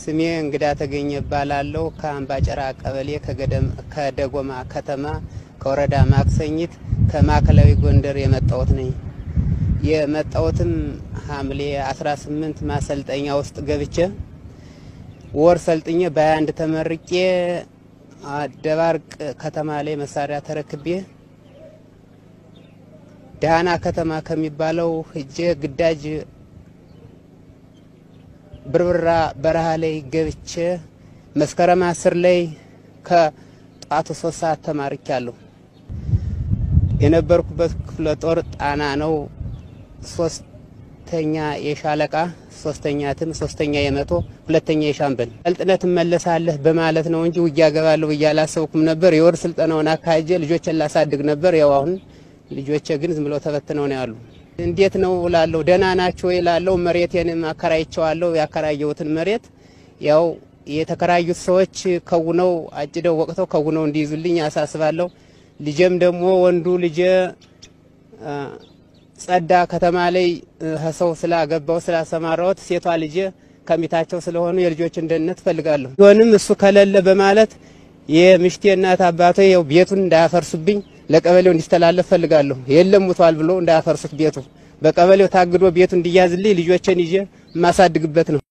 ስሜ እንግዳ ተገኘ እባላለሁ። ከአምባጨራ ቀበሌ ከደጎማ ከተማ ከወረዳ ማክሰኝት ከማዕከላዊ ጎንደር የመጣሁት ነኝ። የመጣሁትም ሐምሌ 18 ማሰልጠኛ ውስጥ ገብቼ ወር ሰልጥኜ በ21 ተመርቄ ደባርቅ ከተማ ላይ መሳሪያ ተረክቤ ዳህና ከተማ ከሚባለው ሂጄ ግዳጅ ብርብራ በረሃ ላይ ገብቼ መስከረም አስር ላይ ከጧቱ ሶስት ሰዓት ተማርኪያለሁ። የነበርኩበት ክፍለ ጦር ጣና ነው። ሶስተኛ የሻለቃ ሶስተኛ ትም ሶስተኛ የመቶ ሁለተኛ የሻምበል ሰልጥነት እመለሳለህ በማለት ነው እንጂ ውጊያ ገባለሁ ብዬ አላሰብኩም ነበር። የወር ስልጠናውን አካሄጄ ልጆችን ላሳድግ ነበር። ያው አሁን ልጆቼ ግን ዝም ብለው ተበትነው ነው ያሉ። እንዴት ነው እላለሁ። ደህና ናቸው እላለሁ። መሬቴንም አከራይቸዋለሁ። ያከራየሁትን መሬት ያው የተከራዩት ሰዎች ከውነው አጭደው ወቅተው ከውነው እንዲይዙልኝ አሳስባለሁ። ልጄም ደግሞ ወንዱ ልጄ ጸዳ ከተማ ላይ ሰው ስላገባው ስላሰማራሁት፣ ሴቷ ልጄ ከሚታቸው ስለሆኑ የልጆችን ደህንነት እፈልጋለሁ። ቢሆንም እሱ ከሌለ በማለት የምሽቴ እናት አባቶ ያው ቤቱን እንዳያፈርሱብኝ ለቀበሌው እንዲስተላለፍ ፈልጋለሁ። የለም ሙቷል ብሎ እንዳያፈርሱት ቤቱ በቀበሌው ታግዶ ቤቱ እንዲያዝልኝ ልጆችን ይዤ የማሳድግበት ነው።